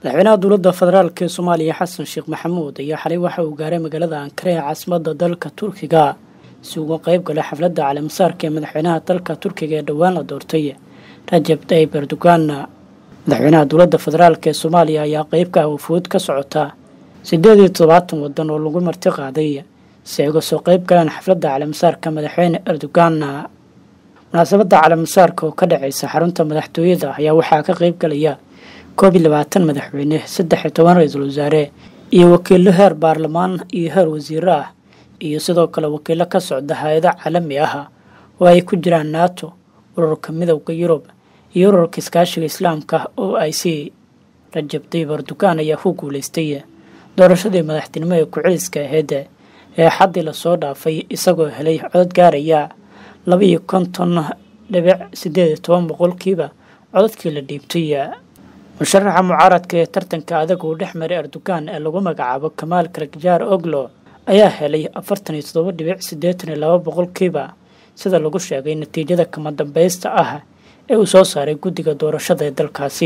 madaxweynaha dowladda federaalk ee soomaaliya xasan sheekh maxamuud ayaa xalay waxa uu gaaray magaalada ankara ee caasimadda dalka turkiga si uga qayb galay xafladda caleemasaarka ee madaxweynaha dalka turkiga ee dhowaan la doortay rajab tayyib erdogan madaxweynaha dowladda federaalk ee soomaaliya ayaa qeyb ka ah wafuud ka socota siddeed iyo toddobaatan waddan oo lagu marti qaaday si ay uga soo qeyb galaan xafladda caleemasaarka madaxweyne erdogan munaasabadda caleemasaarka oo ka dhacaysa xarunta madaxtooyada ayaa waxaa ka qeyb galaya koob iyo labaatan madaxweyne saddex iyo toban ra-iisul wasaare iyo wakiilo heer baarlamaan iyo heer wasiiro ah iyo sidoo kale wakiilo ka socda hay-ado caalami ah oo ay ku jiraan nato ururka midowda yurub iyo ururka iskaashiga islaamka oo ay si rajab tayyib erdogan ayaa ku guuleystay doorashadii madaxtinimo ee ku-celiska aheyd ee xaddii lasoo dhaafay isagoo helay codod gaaraya laba iyo konton dhibic siddeed iyo toban boqolkiiba cododkii la dhiibtay musharaxa mucaaradka ee tartanka adag uu dhex maray erdogan ee lagu magacaabo kamaal karagjaar oglo ayaa helay afartan iyo toddoba dhibic siddeetan iyo laba boqolkiiba sida lagu sheegay natiijada kama dambaysta ah ee uu soo saaray guddiga doorashada ee dalkaasi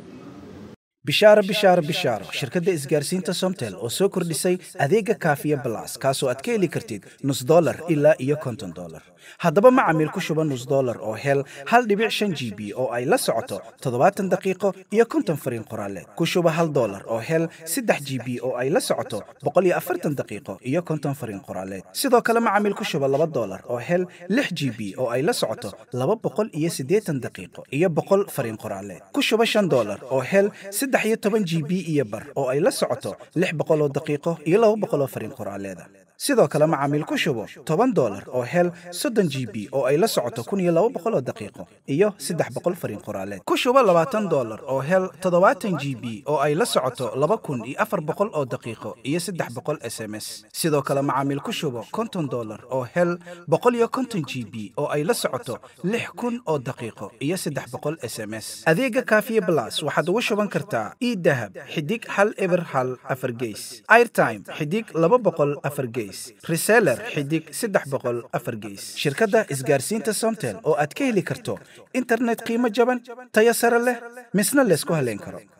bishaaro bishaaro bishaaro shirkadda isgaarsiinta somtel oo soo kordhisay adeega kaafiya balas kaasoo aad ka heli kartid nus dolar ilaa iyo konton dolar haddaba macamiil ku shuba nus dolar oo hel hal dhibic shan g b oo ay la socoto toddobaatan daqiiqo iyo konton fariin qoraaleed ku shuba hal dolar oo hel saddex g b oo ay la socoto boqol iyo afartan daqiiqo iyo konton fariin qoraaleed sidoo kale macamiil ku shuba laba dolar oo hel lix g b oo ay la socoto laba boqol iyo siddeetan daqiiqo iyo boqol fariin qoraaleed ku shuba shan dolar oo hel saddex iyo toban g b iyo bar oo ay la socoto lix boqol oo daqiiqo iyo laba boqol oo fariin qoraaleeda sidoo kale macaamiil ku shubo toban dolar oo hel soddon g b oo ay la socoto kun iyo laba boqol oo daqiiqo iyo saddex boqol fariin qoraaleed ku shubo labaatan dolar oo hel toddobaatan g b oo ay la socoto laba kun iyo afar boqol oo daqiiqo iyo saddex boqol s m s sidoo kale macaamiil ku shubo konton dolar oo hel boqol iyo konton g b oo ay la socoto lix kun oo daqiiqo iyo saddex boqol s m s adeega kaafiye blas waxaad ugu shuban kartaa idahab xidig hal eber hal afar geys airtime xidig laba boqol afar geys reseller xidig saddex boqol afar geys shirkadda isgaarsiinta somtel oo aad ka heli karto internet qiimo jaban tayo sare leh misna laysku haleyn karo